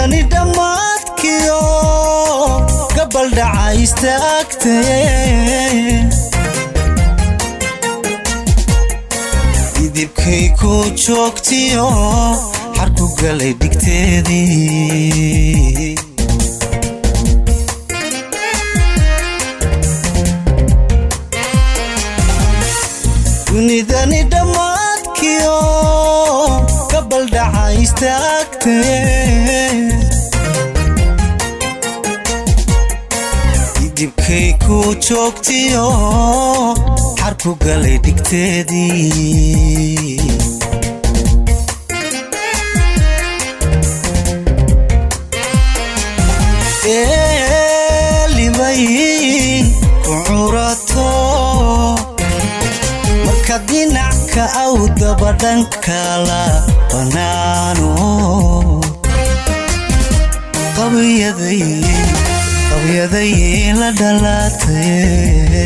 dunidani dhammaadkiyo gabaldhaca istaagtay idibkay ku joogtiyo xarku galay dhigteedii dunidani dhammaadkiyo gabaldhaca istaagtay idibkay ku joogtiyo xarku galay dhigteedii eelibay ku curato marka dinacka aw dabadhankala banaano qabyaday la dhalaatay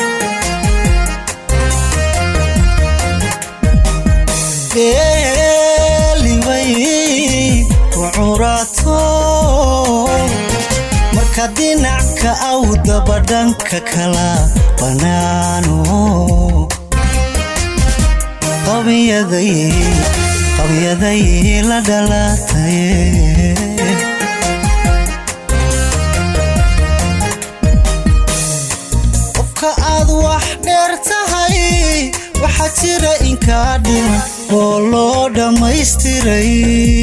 eelibay ku curato marka dinacka aw dabadhanka kala banaano qabyaday la dhalaatay qofka aad wax dheer tahay waxaa jira inkaa dhiman oo loo dhammaystiray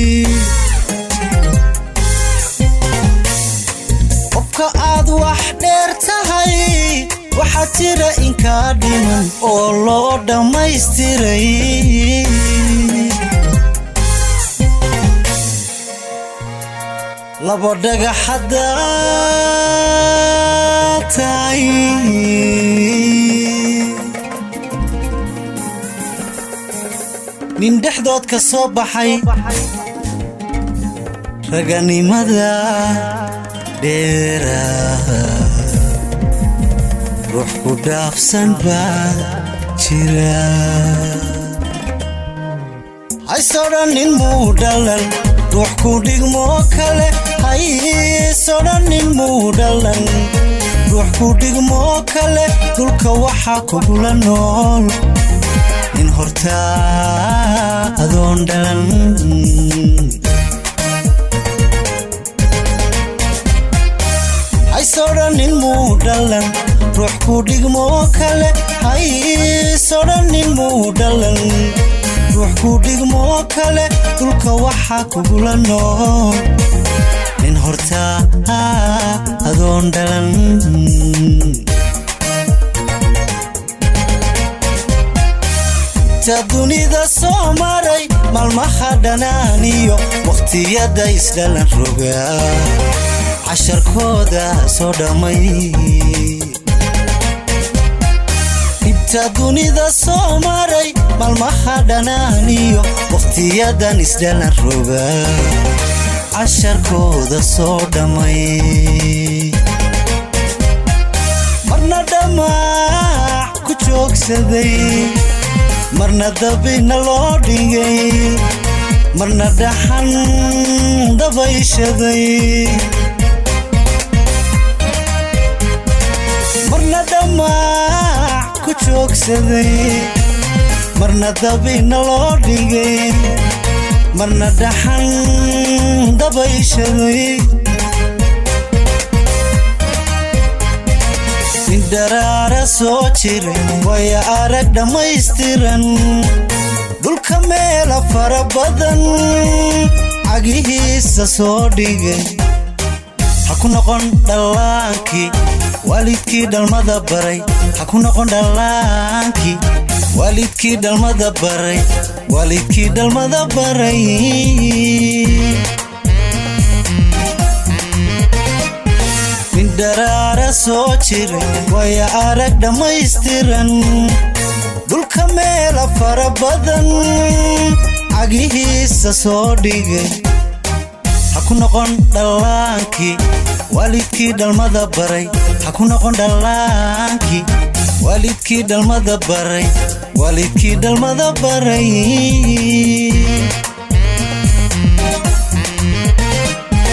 qofka aad wax dheer tahay waxaa jira inkaa dhiman oo loo dhammaystiray labo dhagaxaddaa tahay nin dhexdood ka soo baxay raganimada dheera ruux ku dhaafsan baa jira haysodhannin muu dhalan ruux ku dhigmoo kale haysodhannin muu dhalan ruux ku dhigmoo kale dulka waxaa kugula nool nin hortaa adoon dhalan haysodhannin muu dhalan ruux ku dhigmoo kale haysodhannin muu dhalan ruux ku dhigmoo kale dulka waxaa kugula nool nin hortaa adoon dhalan ta dunida soo maray maalmaha dhanaaniyo wakhtiyada isdhalan rogaa casharkooda soo dhammay dhibta dunida soo maray maalmaha dhanaaniyo wakhtiyadan isdhalan rogaa casharkooda soo dhammay marna dhammaac ku joogsaday marna dabina loo dhigay marna dhaxan dabayshaday marna dhammaac ku joogsaday marna dabina loo dhigay marna dhaxan dabayshaday nin dharaara soo jiray waya arag dhammaystiran dhulka meela fara badan cagihiisa soo dhigay ha ku noqon dhallaankii waalidkii dhalmada baray ha ku noqon dhallaankii waalidkii dhalmada baray waalidkii dhalmada baray nin dharaara soo jiray waya arag dhammaystiran dhulka meela fara badan cagihiisa soo dhigay ha ku noqon dhallaankii waalidkii dhalmada baray ha ku noqon dhallaankii waalidkii dhalmada baray waalidkii dhalmada baray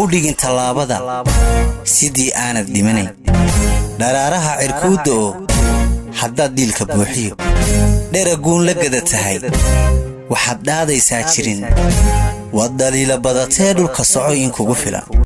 u dhigin tallaabada sidii aanad dhimanayn dharaaraha cirkuudda oo haddaad dhiilka buuxiyo dheraguun la gada tahay waxaad dhaadaysaa jirin waad dhaliila badatee dhulka soco in kugu filan